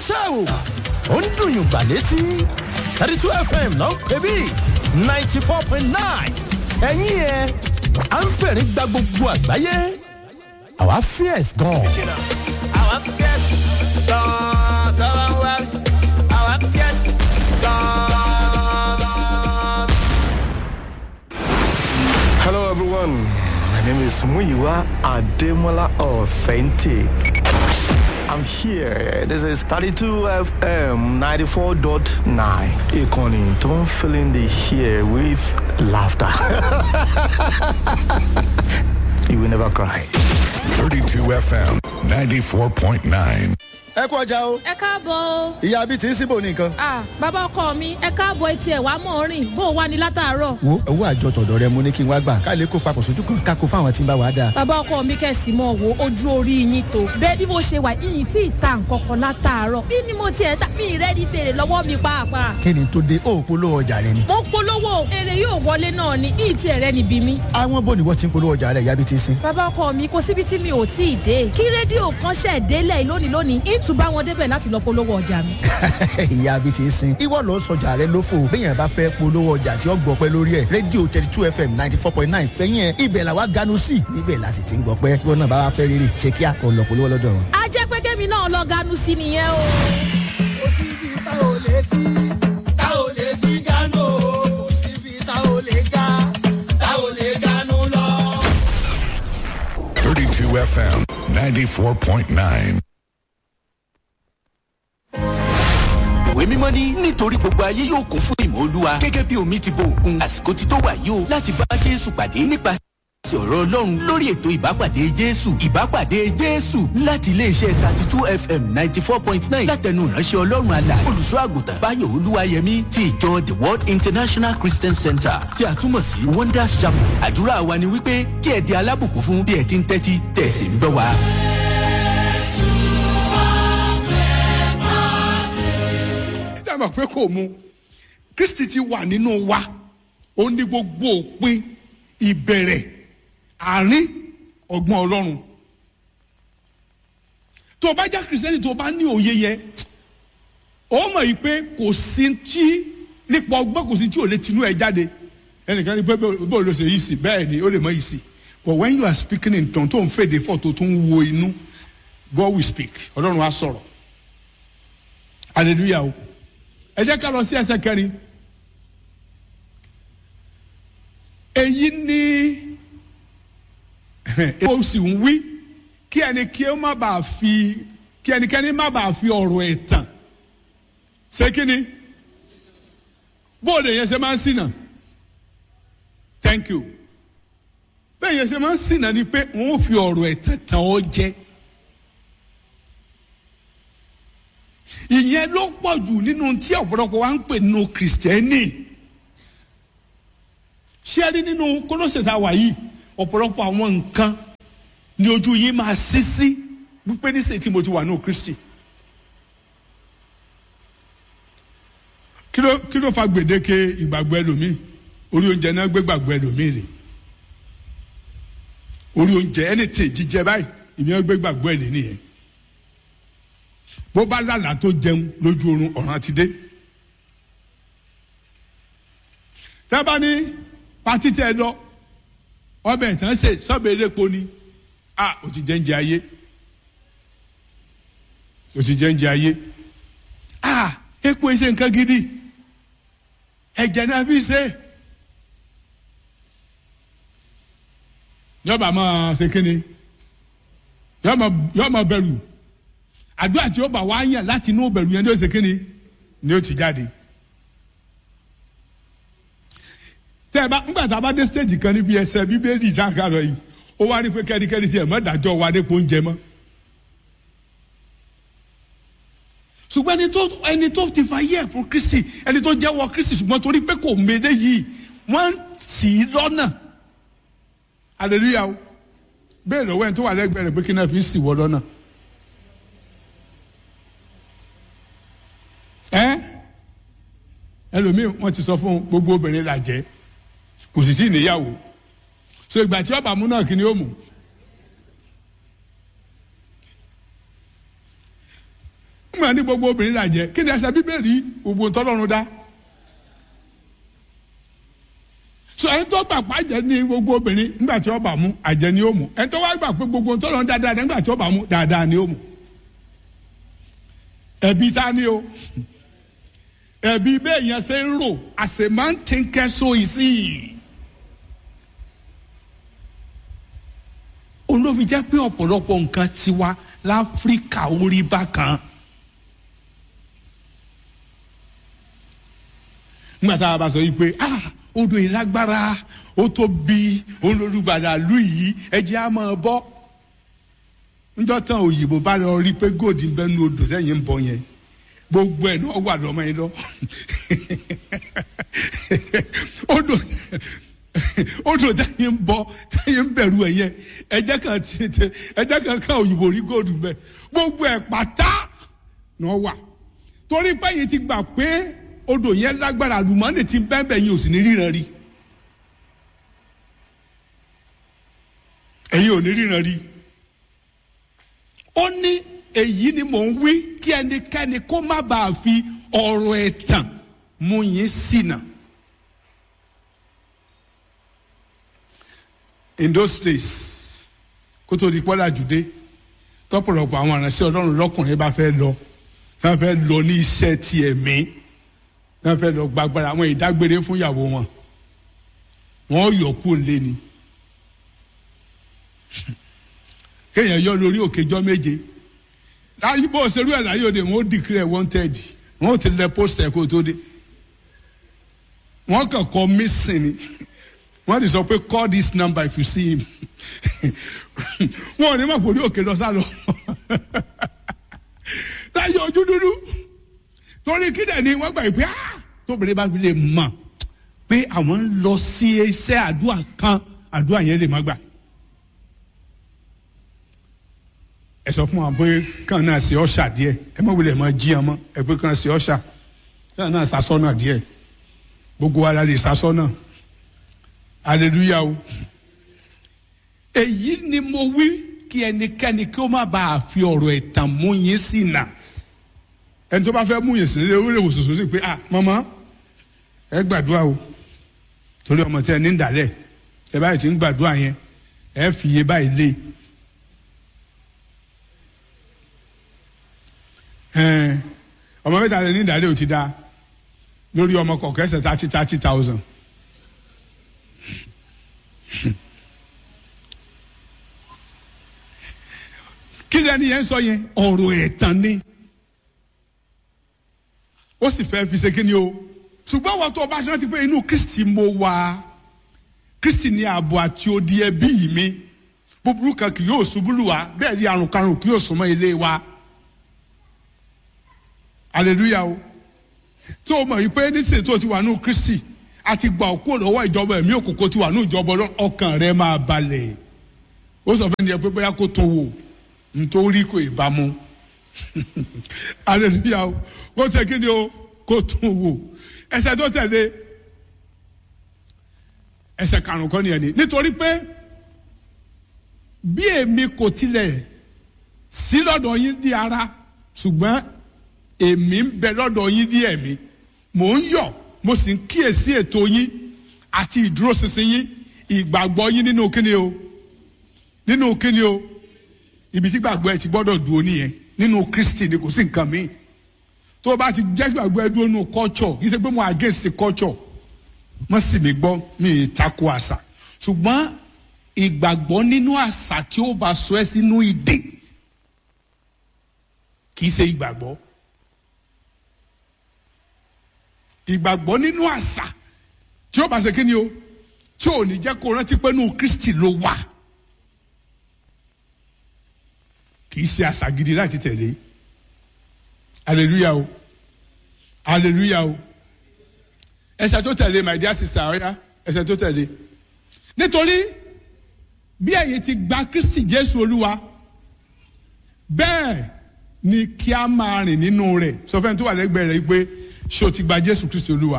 ṣẹ́ o ó ń dùn yùngbà létí thirty two fm ló ń pè bí ninety four point nine ẹ̀yìn ẹ̀ à ń fẹ̀rí gba gbogbo àgbáyé àwa fierce gan. àwa fierce gan gan wá àwa fierce gan. Hello, everyone. My name is Muyiwa Ademola Authentic. I'm here. This is 32 FM 94.9. Ikoni, don't fill in the here with laughter. you will never cry. 32 FM 94.9. ẹ kú ọjà o ẹ káàbọ̀ o. ìyá bíi ti ń síbò nìkan. Ah, bàbá ọkọ mi ẹ káàbọ̀ etí ẹ̀ wá mọ̀ rìn bó o wá ní látàárọ̀. wo owó àjọ tọ̀dọ̀ rẹ mo ní kí n wá gbà ká lè kó papọ̀ sójú kan ká kó fáwọn tí ń bá wa dáa. bàbá ọkọ mi kẹ̀sì mọ̀ wo ojú orí yín tó. bẹ́ẹ̀ bí mo ṣe wà yìnyín tí ì ta nǹkan kan látàárọ̀. bí ni mo tiẹ̀ ta mi rẹ́ ní bèrè lọ́wọ́ mi pàápàá. kí ni tó dé ó polówó ọjà rẹ ni. mo polówó èrè yóò wọlé náà ni yìí tí ẹ̀rẹ́ níbi mi. àwọn bò ní wọ́n ti ń polówó ọjà rẹ ìyá bíi ti ń sin. bàbá ọkọ mi kò síbi tí mi ò tí ì dé kí rédíò kan ṣẹ̀ délẹ̀ lónìí lónìí ìtùbá wọn débẹ̀ láti lọ polówó ọjà mi. ìyá bíi ti ń sin. ìwọ lọ sọjà rẹ lófo béèyàn bá fẹ́ polówó ọjà tí ó gbọpẹ́ lórí ẹ̀ rédíò thirty two fm ninety four point nine fẹ́yìn ẹ̀ ibẹ̀ làwa ganu sí níbẹ̀ la sì ti ń gbọpẹ́ ìwọ náà bá wa fẹ́ rírì ṣe kí a kò lọ polówó lọ́dọ̀ wọn. a jẹ́ pé kémi náà lọ ganu sí nìyẹn o. tá ò lè ti gánú o kò síbi tá ò lè ga tá ò lè gánú lọ. 32 FM 94.9. ìwé mímọ́ ní nítorí gbogbo ayé yóò kún fún ìmọ̀ olúwa gẹ́gẹ́ bí omi ti bo òkun àsìkò ti tó wà yìí o láti bá jésù pàdé nípa sí ọ̀rọ̀ ọlọ́run lórí ètò ìbápàdé jésù ìbápàdé jésù láti iléeṣẹ́ thirty two fm ninety four point nine látẹnu ìránṣẹ́ ọlọ́run àlà olùṣọ́ àgùntàn báyọ̀ olúwayẹmí ti ìjọ the world international christian center tí a túmọ̀ sí wonders chapel àdúrà wa ni wípé kí ẹ di alábùkún fún bí ẹ ti ń tẹ́tí tẹ̀sí ń gbọ́ wa. ẹ mọ̀ pé kò mu kristi ti wà nínú wa ó ní gbogbo òpin ìbẹ̀rẹ̀ àárín ọgbọ́n ọlọ́run tó o bá já kìrìsìtẹ́nì tó o bá ní òye yẹ ó mọ̀ yìí pé kò sí tí nípa ọgbọ́n kò sí tí ò lè tinú ẹ jáde ẹnìkan ní pé bó ló ṣe yìí sí bẹ́ẹ̀ ni ó lè mọ yìí sí but when you are speaking in tongue tó ń fèdè fọ́ tó tún wo inú God will speak ọlọ́run á sọ̀rọ̀ hallelujah o ẹ jẹ́ ká lọ sí ẹsẹ̀ kẹrin èyí ni ó sì ń wí kí ẹni kí ó má bàa fi kí ẹnikẹ́ni má bàa fi ọ̀rọ̀ ẹ̀tàn ṣé kí ni bóòdù yẹn ṣe máa ń ṣìnà thank you bẹ́ẹ̀ yẹn ṣe máa ń ṣìnà ni pé wọ́n ó fi ọ̀rọ̀ ẹ̀tàn tàn ọ́ jẹ́. ìyẹn ló pọ̀ jù nínú tí ọ̀pọ̀lọpọ̀ wa ń pè nínú kìrìsìtẹ́nì ṣé ẹ rí nínú kólóṣè tá a wà yìí ọ̀pọ̀lọpọ̀ àwọn nǹkan ni ojú yìí máa ṣí sí wípé níṣẹ́ tí mo ti wà nínú kristi kí ló kí ló fa gbèdéke ìgbàgbọ́ ẹlòmíì orí oúnjẹ náà gbé gbàgbọ́ ẹlòmíì rè orí oúnjẹ ẹni tè jíjẹ báyìí ìyẹn gbé gbàgbọ́ ẹ̀ nìyẹn bó bá lálàá tó jẹun lójú oorun ọ̀ràn ti dé. tábà ní pati tẹ lọ ọbẹ̀ ìtàn ṣe sọ́bẹ̀ elépo ni a ò ti jẹ́ ń jẹ ayé ò ti jẹ́ ń jẹ ayé a epo ẹsẹ̀ nǹkan gidi ẹ̀jẹ̀ náà fi ṣe yọba máa ṣe kínni yọba bẹ̀rù àdúrà tí ó bá wá yàn láti inú bẹ̀rù yẹn ní ó ṣe kínni ni ó ti jáde. tẹ́ ẹ bá ńgbà tá a bá dé stage kan níbi ẹsẹ̀ bíbélì tá a kà lọ yìí ó wá ní pé kẹ́ríkẹ́rí tí ẹ̀ mọ́ dájọ́ wa nípo oúnjẹ mọ́. ṣùgbọ́n ẹni tó ẹni tó ti fa yẹ fún kristi ẹni tó jẹ́wọ́ kristi ṣùgbọ́n torí pé kò méde yìí wọ́n sì í lọ́nà hallelujah o bẹ́ẹ̀ lọ́wọ́ ẹni tó wà lẹ́gbẹ̀ẹ́ rẹ̀ pé kí náà fi ń sì wọ́ lọ́nà. ẹ ẹlòmíì wọn ti sọ fún gbogbo obìnrin la jẹ kò sì tí ì níyàwó so ìgbà tí ọba mú náà kí ni ó mú. nígbà ní gbogbo obìnrin là jẹ́ kí ni ẹsẹ̀ bíbélì gbogbo tọ́lọ́run dá so ẹni tó gbà pa àjẹ́ ní gbogbo obìnrin nígbà tí ó bá mú àjẹ́ ni ó mú ẹni tó wá gbà pé gbogbo tọ́lọ́run dáadáa nígbà tí ó bá mú dáadáa ni ó mú ẹbí ta ni o ẹbí bẹ́ẹ̀ yẹn ṣe ń rò àṣemá ń tẹ́ńkẹ́ so ìsì. òun ló fi jẹ́ pé ọ̀pọ̀lọpọ̀ nǹkan tiwa láfíríkà orí bákan. nígbà tá a bá sọ yìí pé ah odò yìí lágbára ó tóbi òun lolùgbàdà lù yìí ẹjẹ́ á máa bọ́ njọ́ tán òyìnbó bá lọ rí pé góòdì ń bẹ́ nu odò sẹ́yìn ń bọ̀ yẹn gbogbo ẹ̀ náà wà lọ́mọ yẹn lọ odò odò sẹ́yìn ń bọ̀ sẹ́yìn ń bẹ̀rù ẹ̀ yẹn ẹ̀jẹ̀ kan tètè ẹ̀jẹ̀ kan kan òyìnbó rí góòdì ń bẹ́ gbogbo ẹ̀ pátá náà wà torí pé yìí ti gbà pé odò yẹn lágbára àlùmọ́ọ́nì ti bẹ́ẹ̀ bẹ́ẹ̀ yìí ò sì ní ríran rí ẹ̀yin ò ní ríran rí ó ní èyí ni mò ń wí kí ẹnikẹ́ni kó má bàa fi ọ̀rọ̀ ẹ̀tàn mú yín ṣìnà. in those days kó tó di pọ́lá jùdé tọ́pọ̀lọpọ̀ àwọn aránṣẹ́ ọlọ́run lọ́kùnrin bá fẹ́ lọ wọ́n fẹ́ lọ ní iṣẹ́ ti ẹ̀mí wọ́n fẹ́ lọ gbàgbára àwọn ìdágbére fún ìyàwó wọn wọ́n yọ̀ kú lé ni kéèyàn yọ lórí òkèjọ́ méje láyé bó ṣerú ẹ̀ láyé òde wọn ó declare wanted wọn ó ti lẹ poster kó tó dé wọn kàn kọ missing ni wọn ti sọ pé call this number if you see him wọn ò ní mọ̀ pé orí òkè lọ sá lọ láyé ojú dúdú torí kídẹ̀ ni wọ́n gbà pé ah tóbìnrin bá fi lè mọ̀ pé àwọn ń lọ sí iṣẹ́ àdúrà kan àdúrà yẹn lè má gbà. ẹ sọ fún wa pé kàn náà ṣe ọ̀ṣà díẹ̀ ẹ má wulẹ̀ mọ́ jí ọmọ ẹ pé kàn ṣe ọ̀ṣà kàn náà ṣàṣọ́nà díẹ̀ gbogbo wa la lè ṣàṣọ́nà hallelujah o. èyí ni mo wí kí ẹnikẹ́ni kí ó má bàa fi ọ̀rọ̀ ẹ̀tàn mú yín sí nà ẹni tó bá fẹ́ mú yín sí nílé orílẹ̀ òṣùṣù sí pé ah màmá ẹ gbàdúrà o torí ọmọ tí ẹ ní ìdálẹ̀ ẹ báyìí ti ń gbàdúrà yẹn ẹ fi iye báyìí lé ọmọ mẹ́ta lè ní ìdálẹ́ ò ti da lórí ọmọ kọ̀ọ̀kan ẹsẹ̀ thirty thirty thousand. kí ni ẹni yẹn sọ yẹn ọ̀rọ̀ ẹ̀tàn ni ó sì fẹ́ fi ṣe kí ni o ṣùgbọ́n wọ́n tó o bá ṣe rántí pé inú Kristi mo wà Kristi ní ààbò àti odi ẹbí mi búburú kan kì yóò ṣubú lù wá bẹ́ẹ̀ ni àrùn karùn kì yóò súnmọ́ ilé wa hallelujah o tó o mọ̀ wípé nísìnyí tó o ti wà nù Kristi àti gbà ọ́ kúrò lọ́wọ́ ìjọba ẹ̀mí òkùnkùn ti wà nù ìjọba ọkàn rẹ máa balẹ̀ ó sọ fún ẹni pé bóyá kó tó wò nítorí kò ìbámu hallelujah o kó tẹ kí ni o kó tó wò ẹsẹ̀ tó tẹ̀lé ẹsẹ̀ karùn-ún kọ́ nìyẹn ni nítorí pé bí èmi kò tilẹ̀ sí lọ́dọ̀ yín di ara ṣùgbọ́n èmi ń bẹ lọ́dọ̀ yín ní ẹ̀mí mò ń yọ̀ mo sì ń kíyèsí ètò yín àti ìdúróṣinṣin yín ìgbàgbọ́ yín nínú kíni o nínú kíni o ibi tí gbàgbọ́ ẹ ti gbọ́dọ̀ dúró nìyẹn nínú Kristi ni kò sí nǹkan míì tó o bá ti jẹ́ gbàgbọ́ ẹ dúró nínú culture kì í ṣe pé mo against culture mo sì mí gbọ́ mi ì tako àṣà ṣùgbọ́n ìgbàgbọ́ nínú àṣà tí ó bá sọ ẹ́ sínú ìdè kì í ṣe ìgbàgbọ́ ìgbàgbọ́ nínú àṣà tí ó bá ṣe kíni o tí ò ní jẹ́ kó rántí pé nínú Kristi ló wà kì í ṣe àṣà gidi láti tẹ̀lé hallelujah o hallelujah o ẹsẹ̀ tó tẹ̀lé my dear sister ọ̀ya ẹsẹ̀ tó tẹ̀lé nítorí bí ẹ̀yin ti gba Kristi Jésù Olúwa bẹ́ẹ̀ ni kí a máa rìn nínú rẹ̀ sọ fẹ́ni tó wà lẹ́gbẹ̀ẹ́ rẹ̀ pé ṣé o ti gba Jésù Kristi Olúwa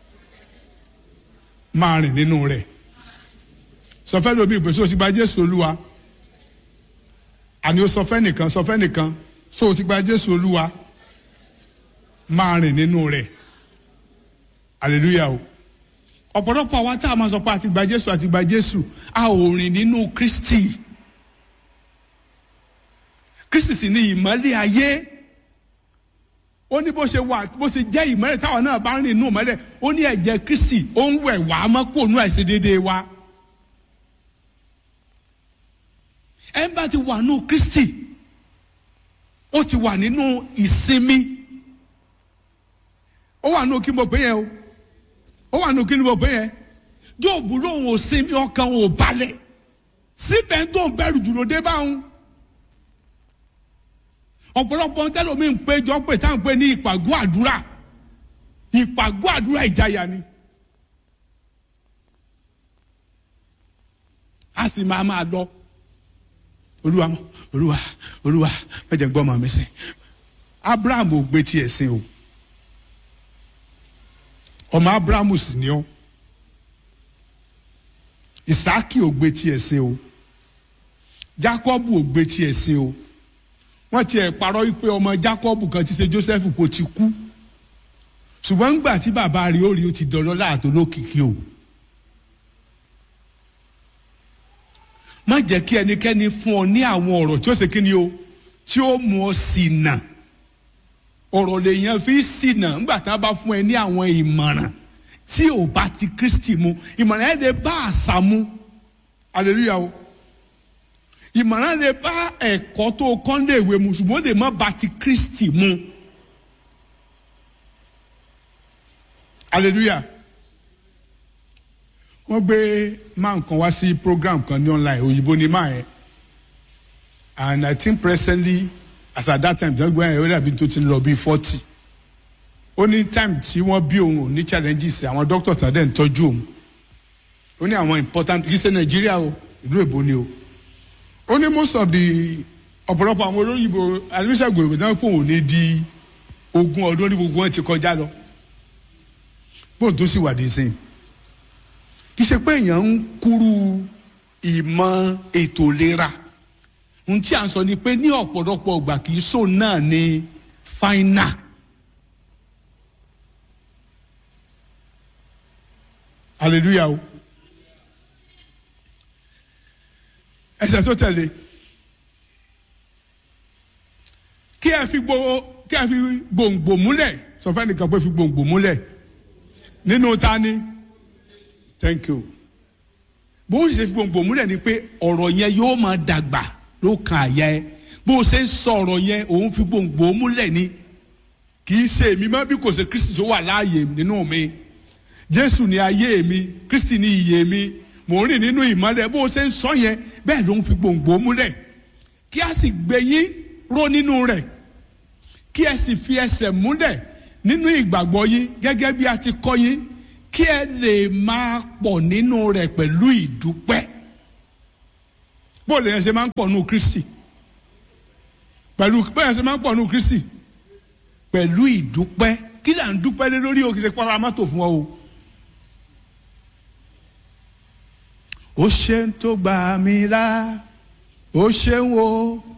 máa rìn nínú rẹ̀ sọ fẹ́ lómi ìpè ṣé o ti gba Jésù Olúwa àní o sọ fẹ́ nìkan sọ fẹ́ nìkan ṣé o ti gba Jésù Olúwa máa rìn nínú rẹ̀ hallelujah o ọ̀pọ̀lọpọ̀ àwa tá a máa sọ pé àti gba jésù àti gba jésù a ò rìn nínú kristi kristi sì ni ìmọ́lẹ̀ ayé ó ní bó ṣe wà bó ṣe jẹ́ ìmọ́lẹ̀ táwọn náà bá ń rìn nínú ìmọ́lẹ̀ ó ní ẹ̀jẹ̀ kristi ó ń wẹ̀ wá mọ́ kó nú àìṣedéédéé wa ẹ̀ ń bá ti wà nínú kristi ó ti wà nínú ìsinmi ó wà nínú kí n bọ̀ pé yẹn o ó wà nínú kí ni mo pè yẹn jóòbù lòun ò sinmi ọkàn ò balẹ̀ síbẹ̀ tó ń bẹ̀rù jùlọ dé báwọn. ọ̀pọ̀lọpọ̀ tẹ́lómi ń pé jọ pé táwọn pé ní ìpàgọ́ àdúrà ìpàgọ́ àdúrà ìjayà ni. a sì máa máa lọ olúwa olúwa olúwa mẹjẹ gbọ́ màmí sìn abraham ò gbé tiẹ̀ sìn o ọmọ abrahamu sì ni ọ isaaki ò gbé tiẹ̀ ṣe o jacobu ò gbé tiẹ̀ ṣe o wọ́n tiẹ̀ parọ́ wípé ọmọ jacobu kan ti ṣe joseph kò ti kú ṣùgbọ́n ńgbà tí bàbá rẹ̀ ó rí ó ti dọ̀lọ́ láàtó lókìkí o má jẹ́ kí ẹnikẹ́ni fún ọ ní àwọn ọ̀rọ̀ tí ó ṣe kí ni o tí ó mú ọ sí nà ọ̀rọ̀ lèèyàn fi ṣìnà ńgbà tí wọ́n bá fún ẹ ní àwọn ìmọ̀ràn tí ò bá ti kristi mu ìmọ̀ràn ẹ̀ lè bá àṣà mu hallelujah o ìmọ̀ràn lè bá ẹ̀kọ́ tó kọ́ńdé ìwé mu ṣùgbọ́n ó lè má bá ti kristi mu hallelujah wọ́n gbé máa nǹkan wá sí program kan ní online òyìnbó ni máa yẹn and i think presently as at that time jọ́gbọ́n ẹ̀ ó dàbí tó ti ń lọ bíi forty ó ní time tí wọ́n bí òun ò ní challenges àwọn doctor tó dẹ̀ ń tọ́jú òun ó ní àwọn important kì í ṣe nàìjíríà o ìlú èbó ni o ó ní most of the ọ̀pọ̀lọpọ̀ àwọn olóyìnbó àdúgbò ìwé náà pò wọ́n ní di ogún ọdún ní gbogbo wọn ti kọjá lọ bóun tó sì wà dé sẹ́yìn kì í ṣe pé èèyàn ń kúrú ìmọ̀ ètò ìlera ohun tí a ń sọ ni pé ní ọ̀pọ̀lọpọ̀ ọgbà kì í sọ náà ní fáínà. hallelujah o ẹsẹ̀ tó tẹ̀lé kí ẹ fi gbogbo kí ẹ fi gbòǹgbò múlẹ̀ sọfẹ́ nìkan pé fi gbòǹgbò múlẹ̀ nínú tani thank you bó ń ṣe fi gbòǹgbò múlẹ̀ ni pé ọ̀rọ̀ yẹn yóò máa dàgbà ló kan àyà ẹ bó o ṣe ń sọ̀rọ̀ yẹn òun fi gbòǹgbò múlẹ̀ ni kì í ṣe èmi mọ́ bí kò ṣe kristi tó wà láàyè nínú mi jésù ni ayé mi kristi ni ìyè mi mò ń rìn nínú ìmọ́lẹ̀ bó o ṣe ń sọ yẹn bẹ́ẹ̀ ló ń fi gbòǹgbò múlẹ̀ kí a sì gbé yín ró nínú rẹ̀ kí ẹ sì fi ẹsẹ̀ múlẹ̀ nínú ìgbàgbọ́ yín gẹ́gẹ́ bí a ti kọ́ yín kí ẹ lè máa pọ̀ nínú rẹ̀ pẹ̀lú ìdúpẹ́ bó lè yẹn ṣe máa ń pọ̀ nù kristi pẹ̀lú bó yẹn ṣe máa ń pọ̀ nù kristi pẹ̀lú ìdúpẹ́ kí là ń dúpẹ́ lé lórí o kì í ṣe pọ́nra mọ́tò fún ọ o. ó ṣe ń tó gbà mí là ó ṣe ń wo